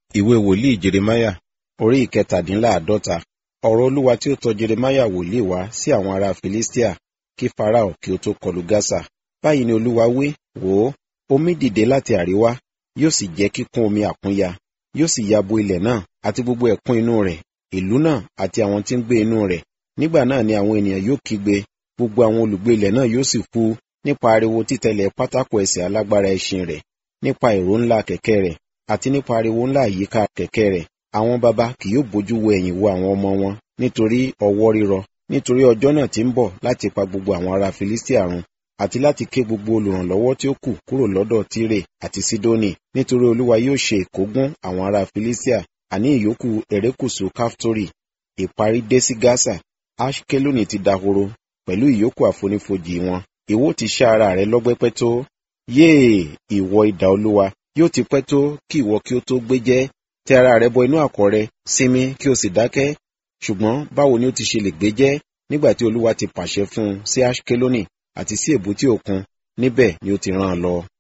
ìwé wòlíì jeremáyà orí ìkẹtàdínláàádọ́ta ọ̀rọ̀ olúwa tí ó tọ jeremáyà wòlíì wá sí àwọn ará filistia kí farao kí ó tó kọlu gásà báyìí ni olúwa wí wò ó omi dìde láti àríwá yóò sì jẹ́ kíkún omi àkúnya yóò sì ya bo ilẹ̀ náà àti gbogbo ẹ̀kún inú rẹ̀ ìlú náà àti àwọn tí ń gbé inú rẹ̀ nígbà náà ni àwọn ènìyàn yóò kígbe gbogbo àwọn olùgbé ilẹ̀ náà yóò sì kú nípa ariwo títẹ̀lẹ̀ pátákò ẹsẹ̀ alágbára ẹṣin rẹ̀ nípa ìró ńlá kẹ̀kẹ́ rẹ̀ àti nípa ariwo ńlá àyíká kẹ̀kẹ́ rẹ̀ àwọn baba kì yóò bójú wo ẹ̀yìn wo àwọn ọmọ wọn nítorí ọwọ́ rírọ nítorí ọjọ́ náà ti ń bọ̀ láti pa gbogbo àwọn ará filistia run àti láti ké gbogbo olùrànlọ́wọ́ tí ó kù kúrò lọ́dọ̀ tírè àti sídónì nítorí olúwa yóò ṣe ìkógun àwọn ará filistia àní ìyókù erékùṣù káftórí ìparí dé sí gásà ashkeloni ti dahoro pẹ̀lú ìyókù àfonífojì wọn ìwọ ti ṣá ara rẹ lọ́gbẹ́pẹ́ tó yéè ìwọ idà olúwa yóò ti pẹ́ tó kí ìwọ kí ó tó gbé jẹ́ tẹ ara rẹ bọ inú àkọ̀ rẹ sinmi kí o sì dákẹ́ ṣùgbọ́n báwo ni ó ti ṣe lè gbé jẹ́ nígbà tí olúwa ti pàṣẹ fún un sí ashkeloni àti sí èbúté òkun níbẹ̀ ni ó ti rán an lọ